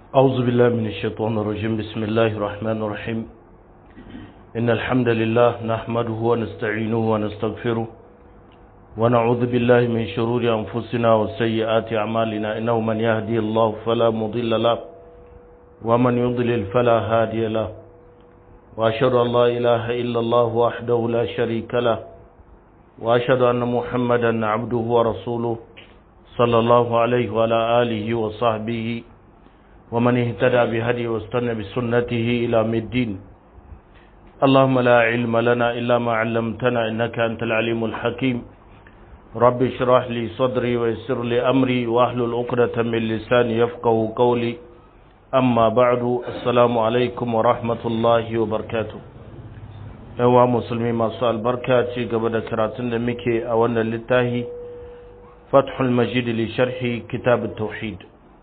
أعوذ بالله من الشيطان الرجيم بسم الله الرحمن الرحيم إن الحمد لله نحمده ونستعينه ونستغفره ونعوذ بالله من شرور أنفسنا وسيئات أعمالنا إنه من يهدي الله فلا مضل له ومن يضلل فلا هادي له وأشهد أن لا إله إلا الله وحده لا شريك له وأشهد أن محمدا عبده ورسوله صلى الله عليه وعلى آله وصحبه ومن اهتدى بهدي واستنى بسنته إلى الدين اللهم لا علم لنا إلا ما علمتنا إنك أنت العليم الحكيم رب اشرح لي صدري ويسر لي أمري واحلل عقدة من لساني يفقه قولي أما بعد السلام عليكم ورحمة الله وبركاته yawa musulmi masu albarka ci gaba da karatun da muke a wannan littafi fathul majid li sharhi kitab tauhid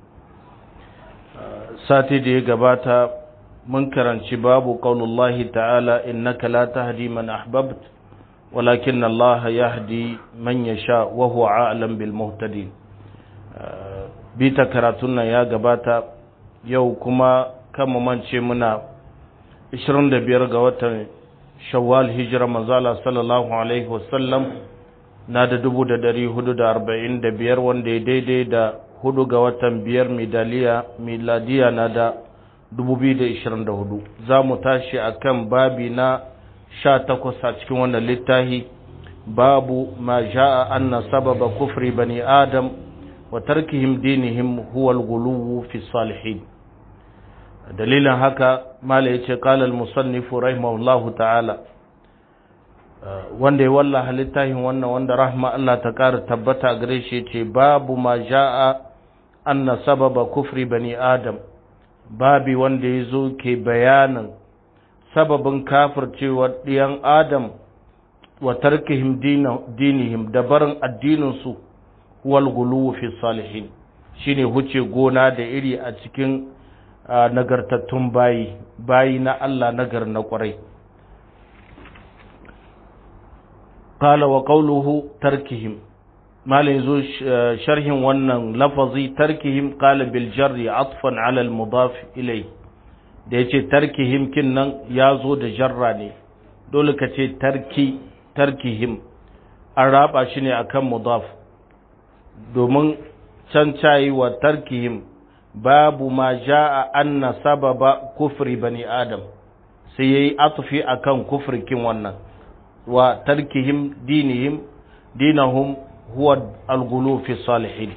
sati da ya gabata mun karanci babu qaulullahi ta'ala innaka la tahdi man ahbabt walakin Allah yahdi man yasha wa huwa a'lam bil muhtadin bita karatun nan ya gabata yau kuma kan mu mance muna 25 ga watan shawwal hijira manzala sallallahu alaihi wasallam na da dubu da dari hudu da arba'in da biyar wanda ya daidai da hudu ga watan biyar miladiya na da dubu biyu da ishirin da hudu za mu tashi a kan babi na sha takwas a cikin wannan littafi babu ma ja'a anna sababa kufri bani adam wa tarkihim dinihim huwa al-ghuluwu fi salihin dalilin haka mala yace qala al-musannifu rahimahullahu ta'ala wanda ya wallaha littafin wannan wanda rahma Allah ta ƙara tabbata gare shi ce babu ma ja'a anna sababa kufri bani adam babi wanda ya zo ke bayanin sababin kafircewar ɗiyan adam wa tarkihim dinihim da barin addininsu wal guluwu fi salihin shine huce gona da iri a cikin nagartattun bayi bayi na Allah nagar na kwarai قال وقوله تركهم ما ليزو شرح wannan lafazi tarkihim qala bil jarri atfan ala al mudaf ilay da yace tarkihim kin nan yazo da jarra ne dole ka ce tarki tarkihim an raba shi ne akan mudaf domin can cayi wa tarkihim babu ma jaa anna sababa kufri bani adam sai yayi atfi akan kufrikin wannan وتركهم دينهم دينهم هو الغلو في الصالحين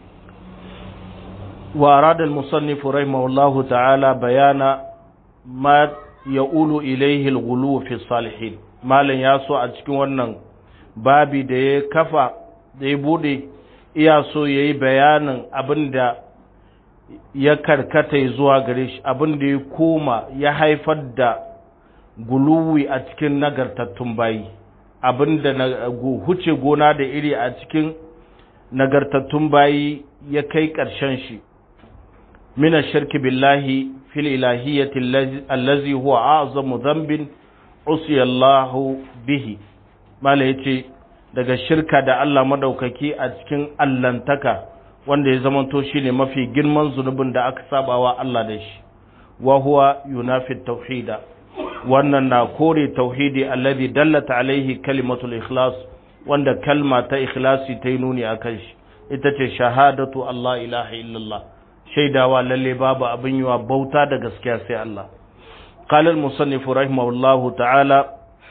وأراد المصنف رحمه الله تعالى بيان ما يقول إليه الغلو في الصالحين ما لن ياسو أتكون ونن babi da ya kafa da ya bude iya so ya yi bayanin abin da ya karkata zuwa gare shi abin da ya koma ya haifar da guluwi a cikin nagartattun bayi abinda na huce gona da iri a cikin nagartattun bayi ya kai ƙarshen shi mina shirki billahi fil ilahiyyati allazi huwa a'zamu dhanbin usiyallahu bihi mala yace daga shirka da Allah madaukaki a cikin allantaka wanda ya zamanto shine mafi girman zunubin da aka sabawa Allah da shi wa huwa yunafi tauhida wannan na kore tauhidi alladhi dallata alaihi kalimatul ikhlas wanda kalma ta ikhlasi ta yi nuni a kan shi ita ce shahadatu Allah ilaha illallah shaidawa lalle babu abin yiwa bauta da gaskiya sai Allah قال المصنف رحمه الله تعالى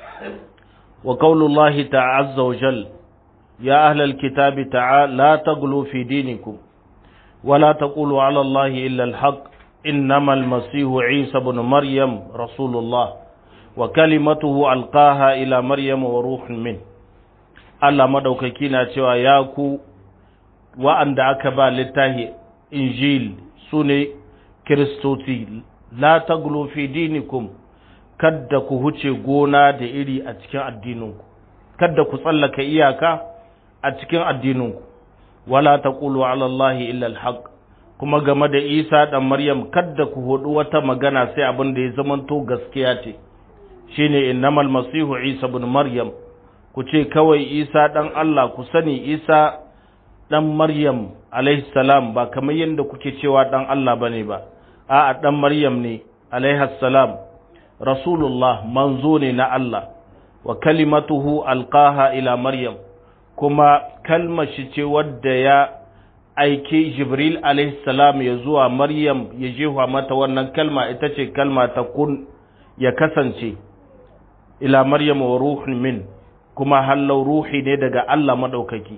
وقول الله تعالى عز وجل يا أهل الكتاب تعالى لا تغلوا في دينكم ولا تقولوا على الله إلا الحق إنما المسيح عيسى بن مريم رسول الله وكلمته ألقاها إلى مريم وروح منه Allah madaukaki na cewa ya ku wa'anda aka ba littahi Injil su ne Kiristoci, la taglu fi dinikum kadda ku huce gona da iri a cikin addininku, kadda ku tsallaka iyaka a cikin addininku, wala taqulu ala Allahi illa al-haq kuma game da Isa ɗan Maryam kadda ku hudu wata magana sai abin da ya zamanto gaskiya ce shine innamal masihu Isa ibn Maryam ku ce kawai Isa ɗan Allah ku sani Isa ɗan Maryam alaihi salam ba kamar yadda kuke cewa ɗan Allah bane ba a dan maryam ne alaihi salam rasulullah manzo ne na Allah wa kalimatuhu alqaha ila maryam kuma kalmar shi ce wadda ya aike jibril alaihi salam ya zuwa maryam ya jefa mata wannan kalma ita ce kalma ta kun ya kasance ila maryam wa ruhun min kuma hallau ruhi ne daga Allah madaukaki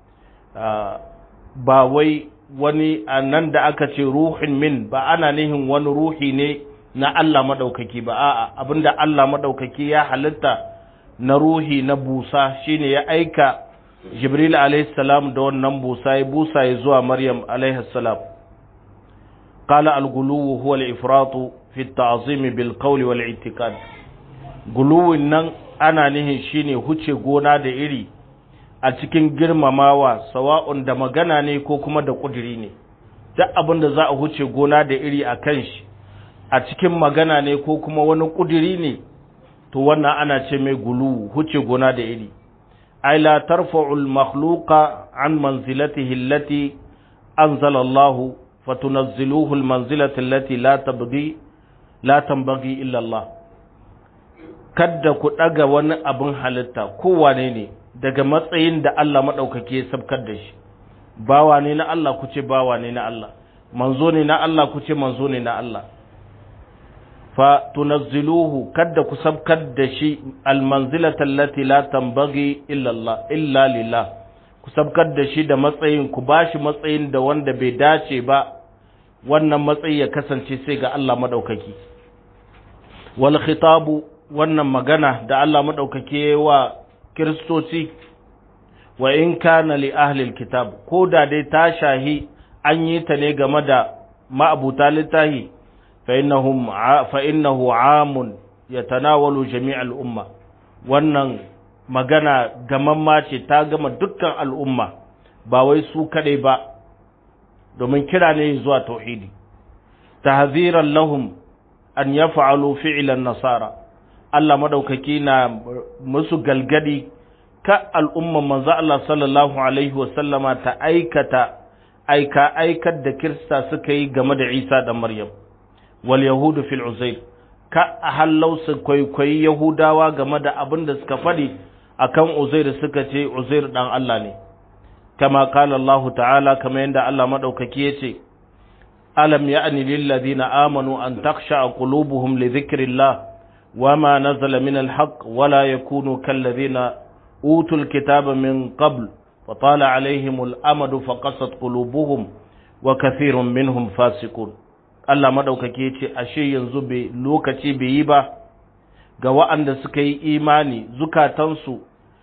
ba wai wani nan da aka ce ruhin min ba ana nihin wani ruhi ne na Allah madaukaki ba a'a abinda Allah madaukaki ya halitta na ruhi na busa shine ya aika Jibril alaihi salam da wannan busa ya busa ya zuwa Maryam alaihi salam qala al-ghuluw huwa al-ifrat fi at-ta'zim bil qawl wal i'tiqad guluwin nan ana nihin shine huce gona da iri a cikin girmamawa sawa'un da magana ne ko kuma da kudiri ne duk abin da za a huce gona da iri a kan shi a cikin magana ne ko kuma wani kudiri ne to wannan ana ce mai gulu huce gona da iri ay la tarfa'u al-makhluqa an manzilatihi allati anzala Allah fatunazziluhu al-manzilati allati la tabghi la tanbaghi illa Allah kadda ku daga wani abin halitta kowane ne daga matsayin da Allah madaukake ya sabkar da shi bawa ne na Allah ku ce bawa ne na Allah manzo ne na Allah ku ce manzo ne na Allah fa tunazziluhu kadda ku sabkar da shi almanzilata allati la tanbaghi illa Allah illa lillah ku sabkar da shi da matsayin ku bashi matsayin da wanda bai dace ba wannan matsayi ya kasance sai ga Allah madaukaki wal khitabu wannan magana da Allah madaukake wa kiristoci wa in kana li ahli alkitab ko da dai ta shahi an yi ta ne game da ma'abuta littahi فإنهم فإنه عام يتناول جميع الأمة wannan magana gamamma ce ta gama dukkan al'umma ba wai su kaɗai ba domin kira ne zuwa tauhidi tahziran lahum an yaf'alu fi'lan nasara Allah madaukaki na musu galgadi ka al'umman manzo Allah sallallahu alaihi wa sallama ta aikata aika aikar da kirista suka yi game da Isa da Maryam wal yahudu fil uzair ka a hallau su kwaikwayi yahudawa game da abin da suka faɗi akan uzair suka ce uzair dan Allah ne kama kala Allah ta'ala kama yadda Allah madaukaki yace alam ya'ni lil ladina amanu an takhsha qulubuhum li dhikrillah wama nazala min al haqq wala yakunu kal ladina utul kitaba min qabl فطال عليهم الأمد فقست قلوبهم وكثير منهم فاسقون Allah maɗaukaki ya ce, Ashe yanzu bai lokaci bai yi ba ga wa'anda suka yi imani zukatansu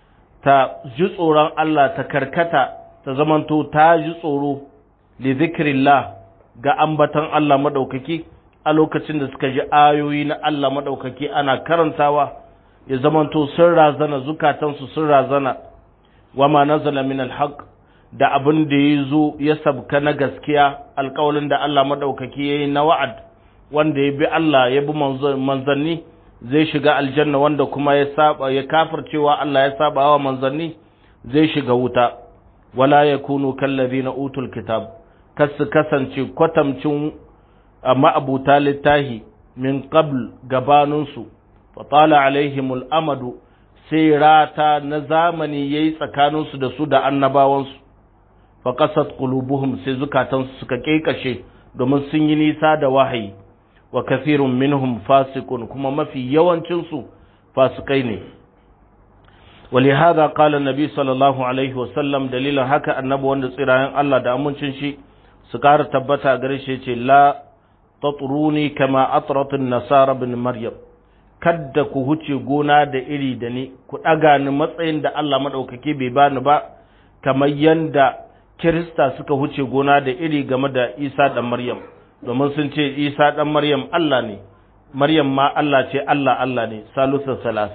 ta ji tsoron Allah ta karkata ta zamanto ta ji tsoro li zikirillah ga ambatan Allah maɗaukaki a lokacin da suka ji ayoyi na Allah maɗaukaki ana karantawa ya zamanto sun razana zukatansu sun razana wa ma nazala min alhaq da abin da ya zo ya sabka na gaskiya alkawalin da Allah maɗaukaki ya yi na wa'ad wanda ya bi Allah ya bi manzanni zai shiga aljanna wanda kuma ya saba ya kafircewa Allah ya saba wa manzanni zai shiga wuta wala ya kunu kallazi na utul kitab kas su kasance kwatamcin ma'abuta littahi min qabl gabaninsu fatala alaihimul amadu sai rata na zamani yayi tsakaninsu da su da annabawansu faƙasat qulubuhum sai zukatansu suka ƙeƙashe domin sun yi nisa da wahayi wa kathirun minhum fasiqun kuma mafi yawancinsu fasikai ne ولهذا قال النبي صلى الله عليه وسلم دليلا haka annabi wanda tsirayen Allah da amincin shi su ƙara tabbata gare shi yace la tatruni kama atrat an-nasara bin maryam kadda ku huce gona da iri da ni ku ɗaga ni matsayin da Allah maɗaukaki bai bani ba kamar yanda Kirista suka huce gona da iri game da Isa ɗan Maryam, domin sun ce Isa ɗan Maryam Allah ne, Maryam ma Allah ce Allah Allah ne, Salusa Salas.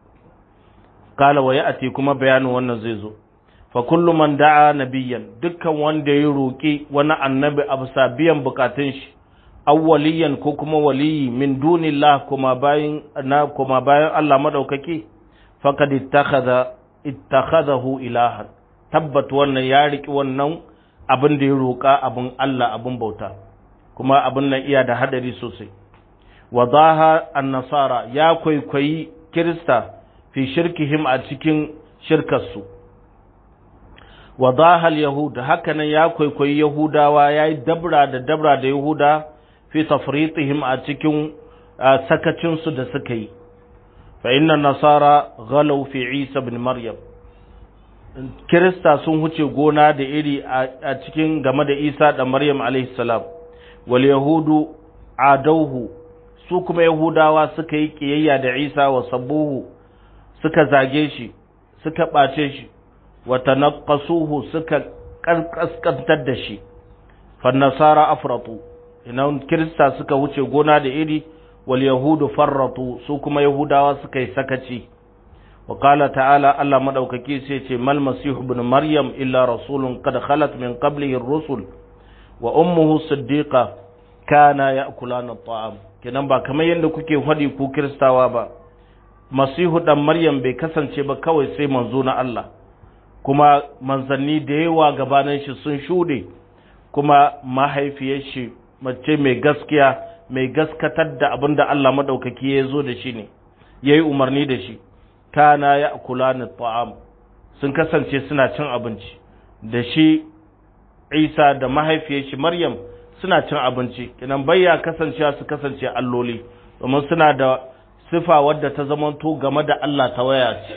Kala wa ya'ati kuma bayanin wannan zai zo. Fa kullu man da'a nabiyyan dukkan wanda ya roƙi wani annabi a bisa biyan bukatun shi, awwaliyan ko kuma waliyi min dunillah kuma bayan na kuma bayan Allah madaukaki faqad ittakhadha ittakhadahu ilahan tabbat wannan ya riki wannan abin da ya roƙa abin Allah abin bauta kuma abin nan iya da hadari sosai wadaha an-nasara ya kwaikwayi kirista fi shirkihim a cikin shirkarsu wadaha al-yahud hakanan ya kwaikwayi yahudawa yayi dabra da dabra da yahuda fi tafritihim a cikin sakacin su da suka yi fa inna nasara ghalaw fi isa ibn maryam kirista sun huce gona da iri a cikin game da isa da maryam alaihi salam wal yahudu adauhu su kuma yahudawa suka yi kiyayya da isa wa sabbuhu suka zage shi suka ɓace shi wa tanaqqasuhu suka kaskantar da shi fa nasara afratu inan kirista suka wuce gona da iri wal yahudu farratu su kuma yahudawa suka yi sakaci wa qala ta'ala Allah madaukaki sai ce mal masihu ibn maryam illa rasulun qad khalat min qablihi ar-rusul wa ummuhu siddiqa kana ya'kulana at-ta'am kenan ba kamar yadda kuke faɗi ku kiristawa ba masihu dan maryam bai kasance ba kawai sai manzo na Allah kuma manzanni da yawa gabanin shi sun shuɗe kuma mahaifiyar shi mace mai gaskiya mai gaskatar da abin da Allah maɗaukaki ya zo da shi ne ya yi umarni da shi kana ya kula ni ta'am sun kasance suna cin abinci da shi isa da mahaifiyar shi maryam suna cin abinci kinan bayya kasancewa su kasance alloli domin suna da sifa wadda ta zamanto game da Allah ta waya ce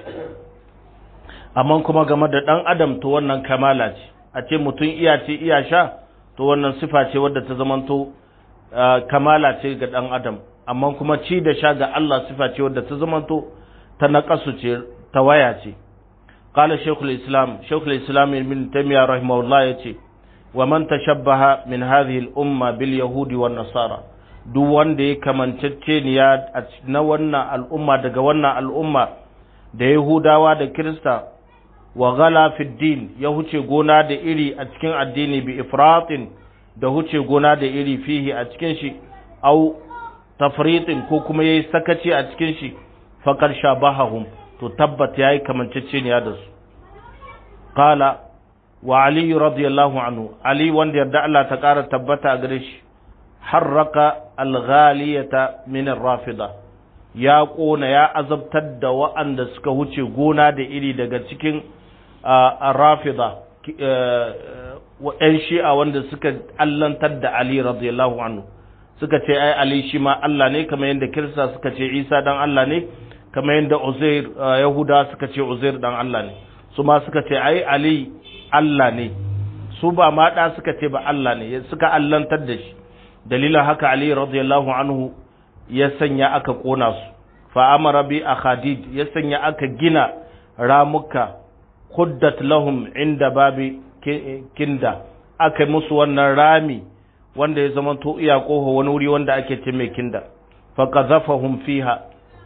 amma kuma game da ɗan adam to wannan kamala ce a ce mutum iya ce iya sha to wannan sifa ce wadda ta zamanto kamala ce ga ɗan adam amma kuma ci da sha ga Allah sifa ce wadda ta zamanto ta naƙasu ce ta waya ce قال شيخ الإسلام شيخ الإسلام ابن تيمية رحمه الله يتي ومن تشبه من هذه الأمة باليهود والنصارى duk wanda ya kamanceceniya na wannan al'umma daga wannan al'umma da Yahudawa da Kirista wa ghala fi din ya huce gona da iri a cikin addini bi ifratin da huce gona da iri fihi a cikin shi au tafritin ko kuma yayi sakaci a cikin shi faqad shabahahum to tabbat yayi kamanceceniya da su qala wa ali radiyallahu anhu ali wanda yarda Allah ta kara tabbata a gare shi harraka alghaliyata min rafida ya kona ya azabtar da wa'anda suka huce gona da iri daga cikin rafida ‘yan shi'a wanda suka allantar da Ali radiyallahu anhu suka ce ai Ali shi ma Allah ne kamar yadda kirista suka ce Isa dan Allah ne kamar yadda Uzair Yahuda suka ce Uzair dan Allah ne su ma suka ce ai Ali Allah ne su ba ma da suka ce ba Allah ne suka allantar da shi dalilin haka Ali radiyallahu anhu ya sanya aka kona su fa amara bi akhadid ya sanya aka gina ramuka khuddat lahum inda babi kinda aka musu wannan rami wanda ya zama to iya koho wani wuri wanda ake ce mai kinda fa qazafahum fiha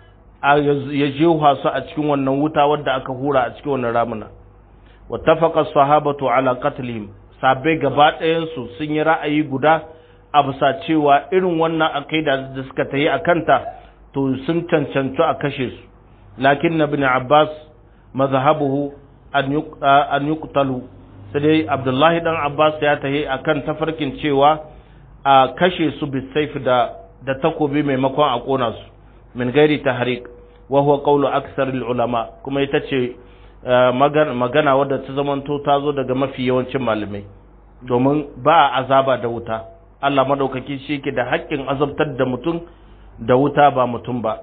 ya jewa su a cikin wannan wuta wadda aka hura a cikin wannan ramuna wattafaqa sahabatu ala qatlihim sabai gaba ɗayan su sun yi ra'ayi guda a bisa cewa irin wannan akaida da suka tayi akanta to sun cancanci a kashe su lakin ibn abbas mazhabuhu an yuqtalu sai dai abdullahi dan abbas ya tahi akan tafarkin cewa a kashe su bisayf da da takobi maimakon a kona su min gairi tahriq wa huwa qawlu aksar ulama kuma ita ce magana wadda ta zamanto ta zo daga mafi yawancin malamai domin ba a azaba da wuta Allah madaukaki shi ke da haƙƙin azabtar da mutum da wuta ba mutum ba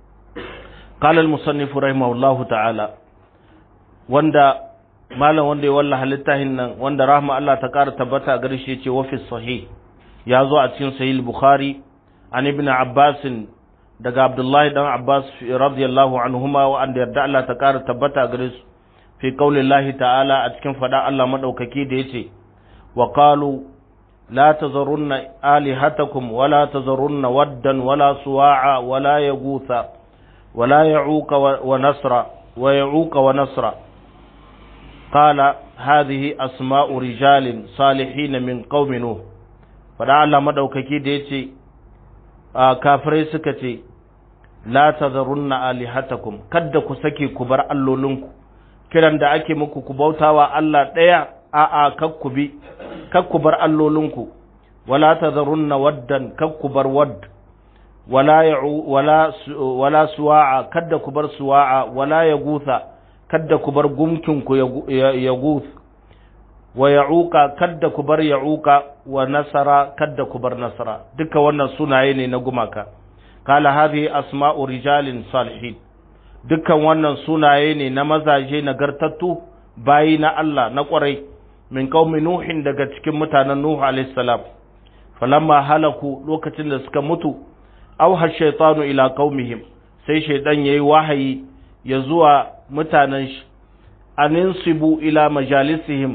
qala al-musannif rahimahullahu ta'ala wanda malam wanda ya wallaha littafin nan wanda rahma Allah ta ƙara tabbata gare shi yace wa fi sahih ya zo a cikin sahih bukhari an ibn abbas daga abdullahi dan abbas radiyallahu anhuma wa an yarda Allah ta ƙara tabbata gare su fi qaulillahi ta'ala a cikin fada Allah madaukaki da yace wa qalu la tazarunna alihatakum wa la tazarunna waddan wala suwa'a wala yaghutha wala ya'uqa wa nasra wa ya'uqa wa nasra قال هذه أسماء رجال صالحين من قوم نوح فدعا الله مدوككي ديتي كافري سكتي لا تذرن آلهتكم كد كسكي كبر اللولنكو kiran da ake muku ku bautawa Allah ɗaya a'a kakku bi kakku bar allolinku wala tadharunna waddan kakkubar wadd wala ya'u wala wala suwa'a kadda kubar suwa'a wala yagutha kadda kubar gumkin ku yaguth wa ya'uqa kadda kubar ya'uqa wa nasara kadda kubar nasara duka wannan sunaye ne na gumaka kala hadhihi asma'u rijalin salihin dukkan wannan sunaye ne na mazaje nagartattu bayi na Allah na ƙwarai min qaumi nuhin daga cikin mutanen nuhu alayhi salam falamma halaku lokacin da suka mutu auha shaytanu ila qaumihim sai shaytan yayi wahayi ya zuwa mutanen shi aninsibu ila majalisihim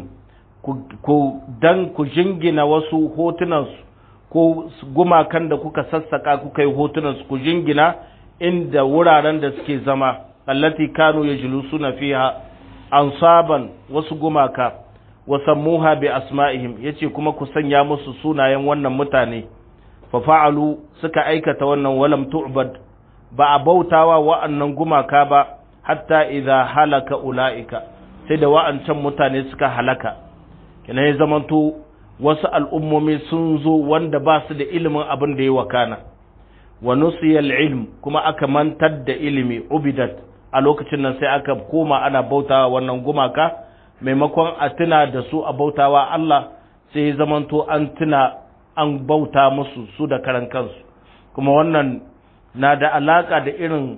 ku dan ku jingina wasu hotunansu ko gumakan da kuka sassaka kuka yi hotunansu ku jingina inda wuraren da suke zama allati kanu yajlusuna fiha ansaban wasu gumaka wa sammuha bi asma'ihim yace kuma ku sanya musu sunayen wannan mutane fa fa'alu suka aikata wannan walam tu'bad ba a bautawa wa'annan gumaka ba hatta idza halaka ulaika sai da wa'ancan mutane suka halaka kina ya zamanto wasu al'ummomi sun zo wanda ba su da ilimin abin da ya wakana wa nusiyal ilm kuma aka mantar da ilimi ubidat a lokacin nan sai aka koma ana bautawa wannan gumaka maimakon a tuna da su a bautawa Allah sai zamanto an tuna an bauta musu su da karan kansu kuma wannan na da alaka da irin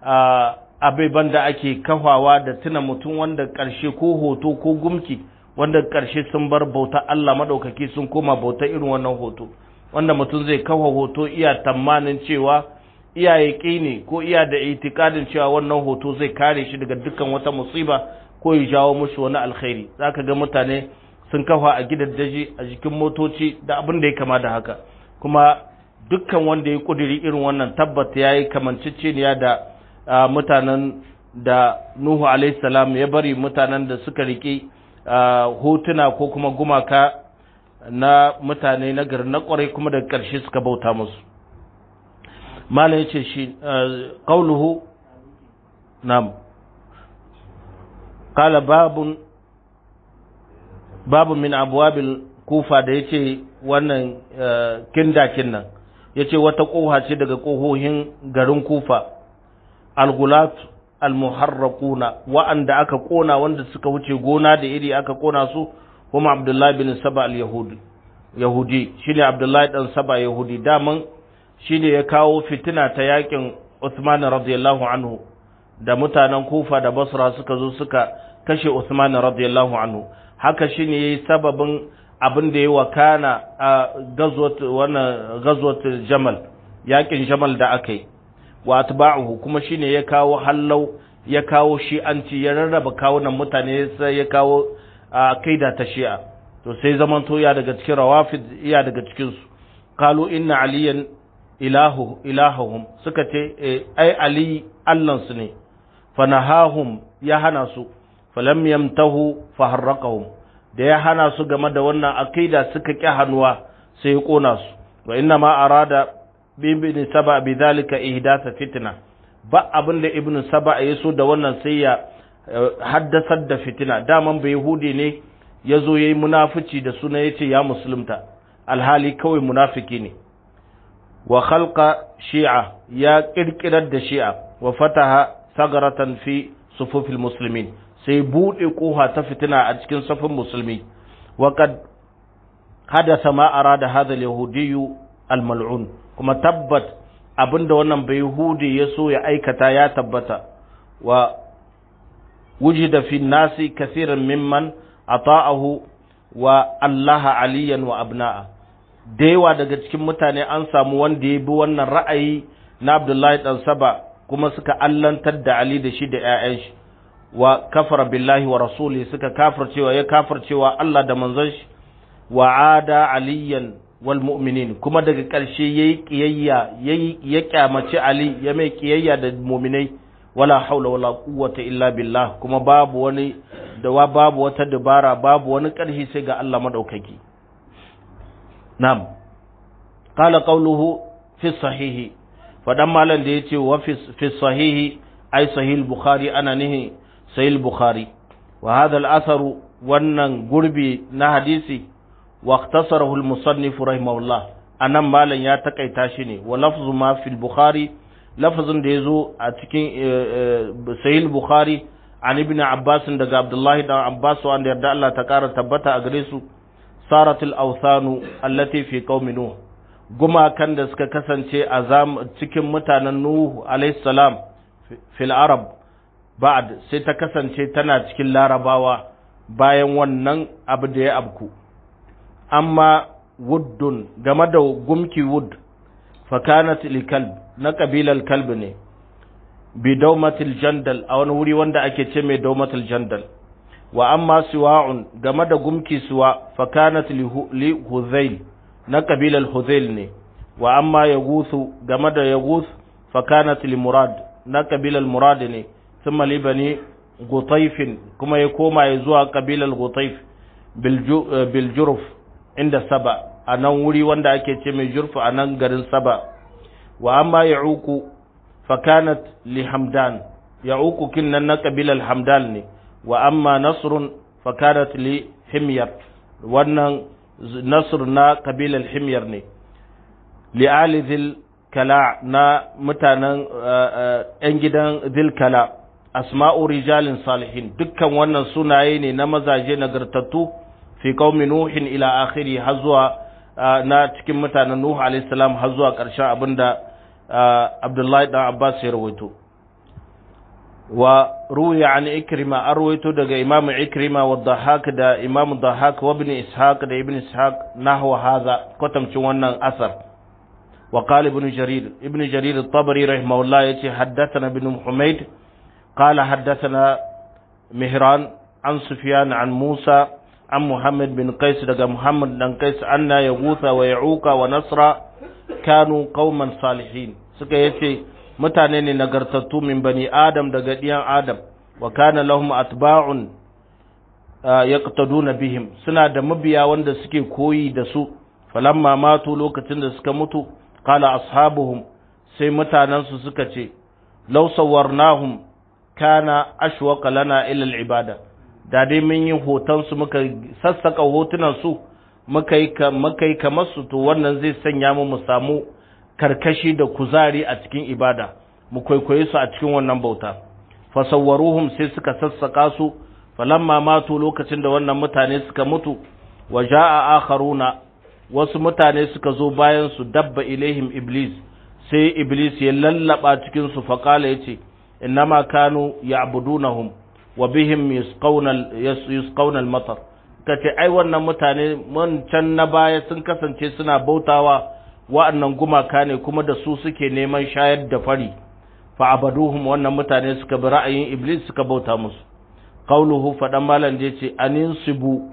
abeban da ake kafawa da tuna mutum wanda ƙarshe ko hoto ko gumki wanda ƙarshe sun bar bauta Allah maɗaukaki sun koma bauta irin wannan hoto wanda mutum zai kafa hoto iya tamanin cewa iya yaƙi ne ko iya da itikadin cewa wannan hoto zai kare shi daga dukkan wata musiba ko ya jawo mushi wani alkhairi zaka ga mutane sun kafa a gidaddaji a jikin motoci da abin da ya kama da haka kuma dukkan wanda ya kudiri irin wannan tabbata yayi kamanceceniya da mutanen da Nuhu alaihi salam ya bari mutanen da suka riƙe hotuna ko kuma gumaka na mutane na gari na kwarai kuma daga ƙarshe suka bauta musu malam ya ce shi ƙauluhu nam kala babun babu min abuwabil kufa da ya ce wannan kindakin nan ya ce wata ƙoha ce daga ƙohohin garin kufa algulat almuharraquna wa'anda aka ƙona wanda suka wuce gona da iri aka ƙona su kuma abdullahi bin saba al-yahudi yahudi shine abdullahi dan saba yahudi daman shine ya kawo fitina ta yakin Uthman radiyallahu anhu da mutanen Kufa da Basra suka zo suka kashe Uthman radiyallahu anhu haka shine yayi sababin abin da ya wakana a gazwat wannan gazwat Jamal yakin Jamal da aka yi wa atba'uhu kuma shine ya kawo hallau ya kawo shi'anci ya rarraba kawunan mutane sai ya kawo kaida ta shi'a to sai zaman to ya daga cikin rawafid iya daga cikin su qalu inna aliyan ilahu ilahum suka ce ai ali allan su ne fanahahum ya hana su falam yamtahu faharraqahum da ya hana su game da wannan akida suka ƙi hannuwa sai ya kona su wa inna ma arada bin saba bi zalika ihdatha fitna ba abin da ibnu saba ya so da wannan sai ya haddasar da fitina daman bai yahudi ne ya zo ya yi munafici da suna ya ce ya musulunta alhali kawai munafiki ne wa khalqa shi'a ya kirkirar da shi'a wa fataha sagaratan fi sufufil muslimin sai buɗe ƙoha ta fitina a cikin safin musulmi wa kad hadasa ma arada hadha al-yahudiyyu al-mal'un kuma tabbat abinda wannan bai yahudi ya so ya aikata ya tabbata wa wujida fi nasi kathiran mimman ata'ahu wa allaha aliyan wa abna'a da yawa daga cikin mutane an samu wanda ya bi wannan ra'ayi na abdullahi dan saba kuma suka allantar da ali da shi da 'ya'yan shi wa kafara billahi wa rasuli suka kafircewa ya kafircewa Allah da manzon shi wa ada aliyan wal mu'minin kuma daga ƙarshe yayi kiyayya yayi ya kyamaci ali ya mai kiyayya da mu'minai wala haula wala quwwata illa billah kuma babu wani da babu wata dabara babu wani ƙarfi sai ga Allah madaukaki na'am qala qawluhu fi sahihi fadan malan da yace wa fi sahihi ai sahih bukhari ana nihi sahih bukhari wa hadha al-athar wannan gurbi na hadisi wa ikhtasarahu al-musannif rahimahullah anan malan ya takaita shi ne wa lafzu ma fil bukhari lafazin da yazo a cikin sahih bukhari an ibn abbas daga abdullahi dan abbas wanda yarda Allah ta kara tabbata a gare su saratul awthanu allati fi qaumi nuh gumakan da suka kasance a cikin mutanen nuh alayhi salam fil arab ba'd sai ta kasance tana cikin larabawa bayan wannan abu da ya abku amma wuddun game da gumki wud fakanat likalb na kabilar kalb ne bi daumatil jandal a wani wuri wanda ake ce mai daumatil jandal wa amma siwa'un game da gumki siwa fakanat li huzail na kabilar huzail ne wa amma yaguthu game da yaguth fakanat li murad na kabilar murad ne thumma li bani gutaifin kuma ya koma ya zuwa kabilar gutaif biljuruf inda saba a nan wuri wanda ake ce mai jurfu a nan garin saba wa amma ya uku fakanat li hamdan ya uku kin nan na kabilar hamdan ne wa amma nasrun fakanat li himyar wannan nasr na kabilar himyar ne li ali zil kala na mutanen yan gidan zil kala asma'u rijalin salihin dukkan wannan sunaye ne na mazaje nagartattu fi qaumi nuhin ila akhiri har zuwa na cikin mutanen nuhu alayhi salam har zuwa ƙarshen abinda abdullahi dan abbas ya rawaito wa ruwiya an ikrima an rawaito daga imamu ikrima wa dhahak da imamu dhahak wa ibn ishaq da ibn ishaq nahwa hadha kwatamcin wannan asar wa qala ibn jarir ibn jarir at-tabari rahimahullah yace haddathana ibn humayd قال حدثنا مهران عن سفيان عن موسى عن محمد بن قيس دقى محمد بن قيس أن يغوث ويعوق ونصر كانوا قوما صالحين suka yace mutane ne nagartattu min bani adam daga diyan adam wa kana lahum atba'un yaqtaduna bihim suna da mabiya wanda suke koyi da su falamma matu lokacin da suka mutu qala ashabuhum sai mutanen su suka ce law sawwarnahum kana ashwaqa lana ila al-ibada da dai mun yi hoton su muka sassaka hotunan su muka yi muka yi kamar su to wannan zai sanya mu mu samu karkashi da kuzari a cikin ibada mu kwaikwaye su a cikin wannan bauta fasawwaruhum sai suka sassaka su falamma matu lokacin da wannan mutane suka mutu wa jaa akharuna wasu mutane suka zo bayan su dabba ilaihim iblis sai iblis ya lallaba cikin su faqala yace innama kanu ya'budunahum wa bihim yusqawna yusqawna al-matar kace ai wannan mutane mun can na baya sun kasance suna bautawa wa'annan gumaka ne kuma da su suke neman shayar da fari fa abaduhum wannan mutane suka bi ra'ayin iblis suka bauta musu qauluhu fadan malan je ce aninsibu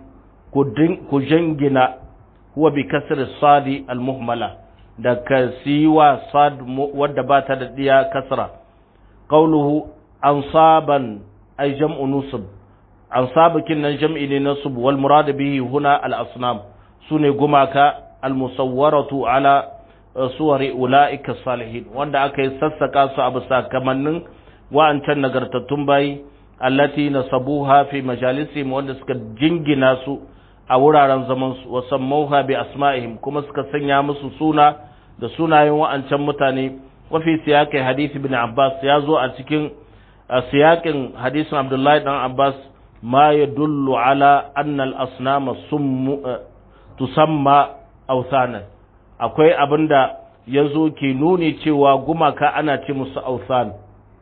ku jangina huwa bi kasri sadi al-muhmala da kasiwa sad wadda ba ta da diya kasra qauluhu ansaban ay jam'u nusub ansabakin nan jam'i ne nasub wal murad bihi huna al asnam sune gumaka al musawwaratu ala suwari ulaika salihin wanda aka yi sassaka su a bisa kamannin wa'ancan nagartattun bayi allati nasabuha fi majalisihim wanda suka jingina su a wuraren zaman su wa sammauha bi asma'ihim kuma suka sanya musu suna da sunayen wa'ancan mutane wa fi siyaqi hadith ibn Abbas ya zo a cikin siyaƙin hadisin Abdullahi dan Abbas ma yadullu ala anna al-asnama summu tusamma awthanan akwai abinda yazo ke nuni cewa gumaka ana ce musu awthan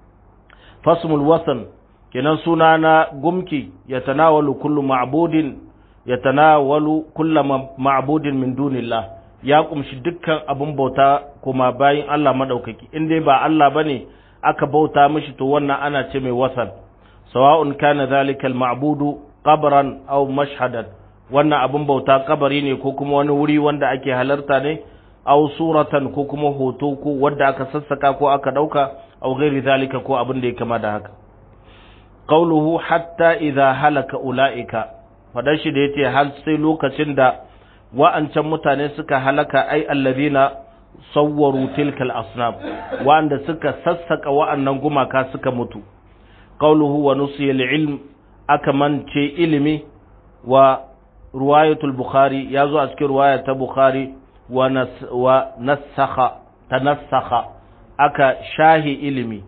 fasmul wasan kenan suna na gumki yatanawalu kullu ma'budin yatanawalu kullu ma'budin min dunillah ya kumshi dukkan abin bauta kuma bayin Allah madaukaki in dai ba Allah bane aka bauta mishi to wannan ana ce mai wasan sawa'un kana zalika al-ma'budu qabran aw mashhadan wannan abin bauta kabari ne ko kuma wani wuri wanda ake halarta ne aw suratan ko kuma hoto ko wanda aka sassaka ko aka dauka aw ghairi zalika ko abin da ya kama da haka qawluhu hatta idha halaka ulaika fadan shi da yace har sai lokacin da wa'ancan mutane suka halaka ai allazina sawwaru tilkal asnam wa'anda suka sassaka wa'annan gumaka suka mutu qawluhu wa nusiya ilm aka mance ilimi wa ruwayatul bukhari ya zo a cikin ruwaya ta bukhari wa nasakha tanassakha aka shahi ilimi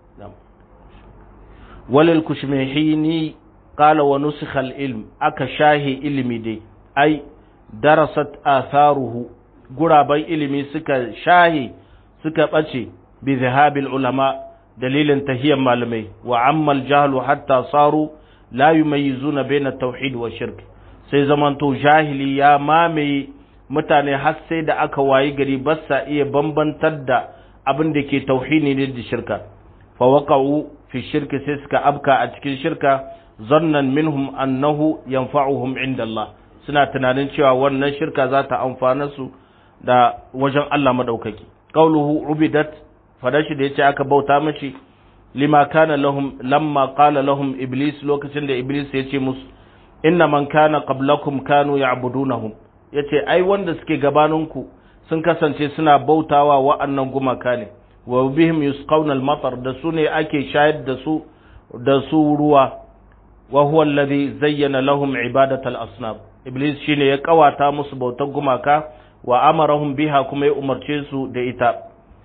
walil kushmihini qala wa nusikha al ilm aka shahi ilimi dai ai darasat atharuhu guraban ilimi suka shahi suka bace bi zahabil ulama dalilin tahiyyar malamai wa ammal jahlu hatta saru la yumayyizuna baina tauhid wa shirk sai zamanto jahili ya mamaye mutane har sai da aka wayi gari ba sa iya bambantar da abin da ke tauhidi ne da shirka fa waqa'u fi shirki sai suka abka a cikin shirka zannan minhum annahu yanfa'uhum inda Allah suna tunanin cewa wannan shirka za ta amfana su da wajen Allah madaukaki qauluhu ubidat fadashi da yace aka bauta mashi lima kana lahum lamma qala lahum iblis lokacin da iblis ya ce musu inna man kana qablakum kanu ya'budunahum yace ai wanda suke gabaninku sun kasance suna bautawa wa'annan gumaka ne wa bihim yusqawna al-matar da su ne ake shayar da su da su ruwa wa huwa alladhi zayyana lahum ibadat al-asnam iblis shine ya kawata musu bautar gumaka wa amarahum biha kuma ya umarce su da ita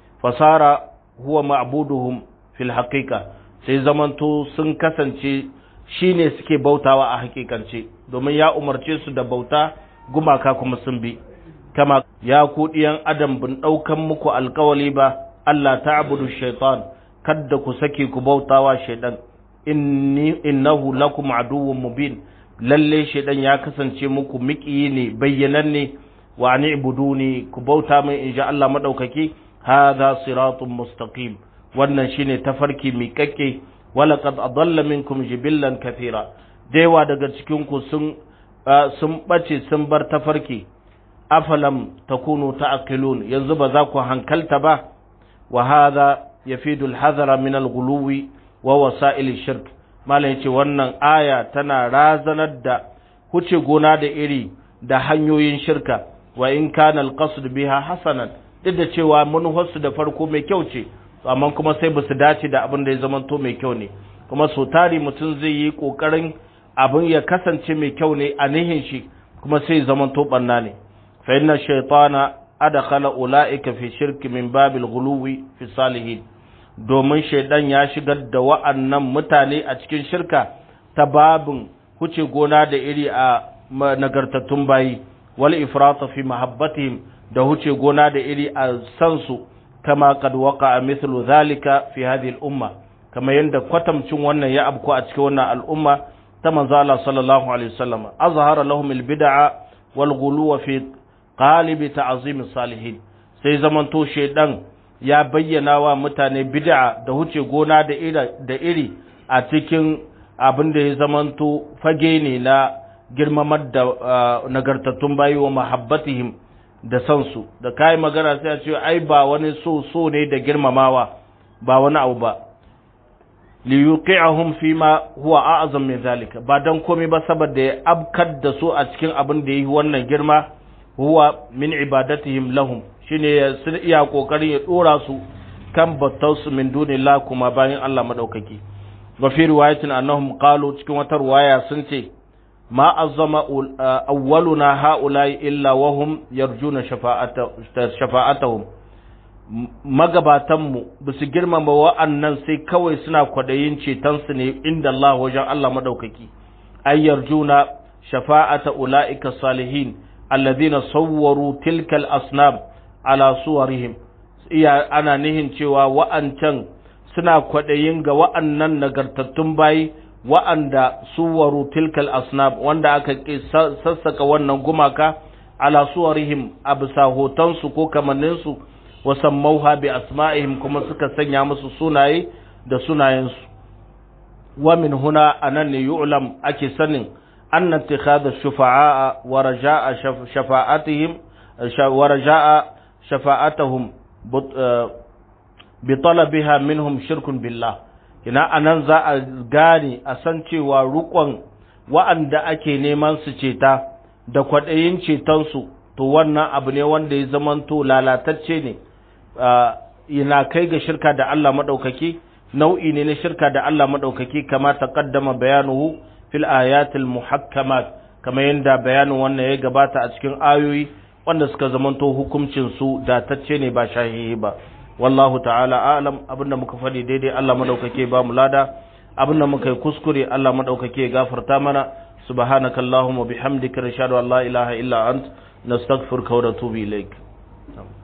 fasara huwa ma'buduhum fil haqiqa sai zamanto sun kasance shine suke bautawa a hakikance domin ya umarce su da bauta gumaka kuma sun bi kama ya ku diyan adam bin daukan muku alkawali ba Allah ta'budu shaitan kadda ku sake ku bautawa shaitan inni innahu lakum aduwwun mubin lalle shaitan ya kasance muku miƙiyi ne bayyananne wa ani ibuduni ku bauta min insha Allah madaukaki hadha siratun mustaqim wannan shine tafarki miƙaƙƙe walaqad adalla minkum jibillan kathira daiwa daga cikin ku sun sun bace sun bar tafarki afalam takunu ta'qilun yanzu ba za ku hankalta ba wa hadha yafidu al-hadhara min al-ghuluwi wa wasa'il shirk malam yace wannan aya tana razanar da huce gona da iri da hanyoyin shirka wa in kana al-qasd biha hasanan duk da cewa manufarsu da farko mai kyau ce amma kuma sai ba su dace da abin da ya zamanto mai kyau ne kuma so tari mutum zai yi kokarin abin ya kasance mai kyau ne a nihin shi kuma sai zamanto banna ne fa inna shaytana adkhala ulaika fi shirki min babil ghuluwi fi salihin domin shaidan ya shigar da wa'annan mutane a cikin shirka ta babin huce gona da iri a nagartattun bayi wal ifrata fi mahabbatihim da huce gona da iri a san su kama kad waqa mithlu zalika fi hadhihi al-umma kama yanda kwatamcin wannan ya abku a cikin wannan al'umma ta manzo Allah sallallahu alaihi wasallam azhara lahum al-bid'a wal ghuluw fi qalib ta'zim salihin sai zamanto shedan ya bayyana wa mutane bid'a da huce gona da iri da iri a cikin abin da ya zamanto fage ne na girmamar da nagartattun bayi wa mahabbatihim da san su da kai magana sai a ce ai ba wani so so ne da girmamawa ba wani abu ba li yuqi'ahum fi ma huwa a'zam min zalika ba dan komai ba saboda ya abkar da su a cikin abin da yi wannan girma huwa min ibadatihim lahum shine ya sun iya kokarin ya dora su kan battausu min dunillah kuma bayan Allah madaukaki wa fi riwayatin annahum qalu cikin wata riwaya sun ce ma azzama awwaluna haula'i illa wahum yarjuna shafa'atahum magabatanmu ba su girmama wa'annan sai kawai suna kwadayin cetonsu ne inda Allah wajen Allah madaukaki ay yarjuna shafa'ata ula'ika salihin alladhina sawwaru tilkal asnam ala suwarihim iya ana nihin cewa wa'ancan suna kwadayin ga wa'annan nagartattun bayi wa'anda suwaru tilkal asnab wanda aka sassaka wannan gumaka ala suwarihim a bisa hotonsu ko kamanninsu wasan mauha bi asma'ihim kuma suka sanya musu sunaye da sunayensu wa min huna anan ne yu'lam ake sanin anna ittikhadha shufa'a wa raja'a shafa'atihim wa raja'a shafa'atuhum bi talabiha minhum shirkun billah ina anan za a gane a san cewa rukon wa'anda ake neman su ceta da kwaɗayin cetonsu to wannan abu ne wanda ya zamanto lalatacce ne yana kai ga shirka da Allah maɗaukaki nau'i ne na shirka da Allah maɗaukaki kama ta ƙaddama bayanuhu fil ayatil muhakkamat kamar yadda bayanin wannan ya gabata a cikin ayoyi wanda suka zamanto hukuncin su datacce ne ba shahihi ba wallahu ta'ala a'lam abinda muka faɗi daidai Allah madaukake ba mu lada abinda muka yi kuskure Allah madaukake gafarta mana subhanakallahumma bihamdika nashhadu an la ilaha illa ant nastaghfiruka wa natubu ilaik